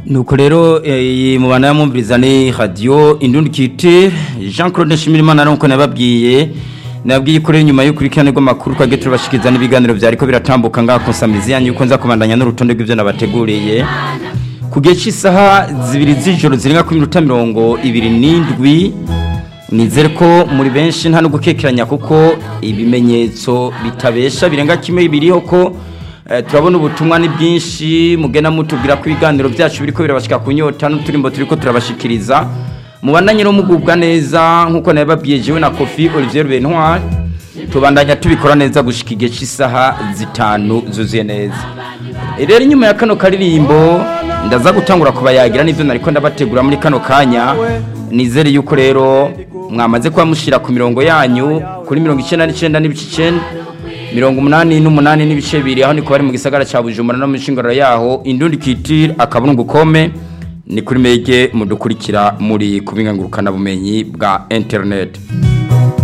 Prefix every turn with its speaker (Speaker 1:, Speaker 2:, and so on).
Speaker 1: nuko rero iyi mubana yamwumviriza ni radiyo indundikiti jean claude nshimirimana nuko nababwiye nabwiye ko rero nyuma y'ukurikirane rw'amakuru twajya turabashikiriza n'ibiganiro byari ko biratambuka ngaha ku nsamizi yanyu yuko nza kubandanya n'urutonde rw'ibyo nabateguriye ku gihe cy'isaha zibiri z'ijoro zirenga ku minota mirongo ibiri n'indwi nizere ko muri benshi nta no gukekeranya kuko ibimenyetso bitabesha birenga kimwe biriho ko turabona ubutumwa ni bwinshi mugena mutubwira ko ibiganiro byacu biriko birabashika ku nyota n'uturimbo turiko turabashikiriza mubandanye no mugubwa neza nk'uko nabibabwiye jewe na kofi olivier benoir tubandanya tubikora neza gushika igihe cy'isaha zitanu zuzuye neza rero inyuma ya kano karirimbo ndaza gutangura kubayagira n'ivyo nariko ndabategura muri kano kanya nizere yuko rero mwamaze kuba mushira ku mirongo yanyu kuri mirongo icenda n'icenda n'ibice icenda mirongo umunani n'umunani n'ibice bibiri aho niko bari mu gisagara ca bujumbura no mu nshingano yaho indundi kitire akabungu kome ni kuri mege mudukurikira muri kubingangurukana bumenyi bwa internet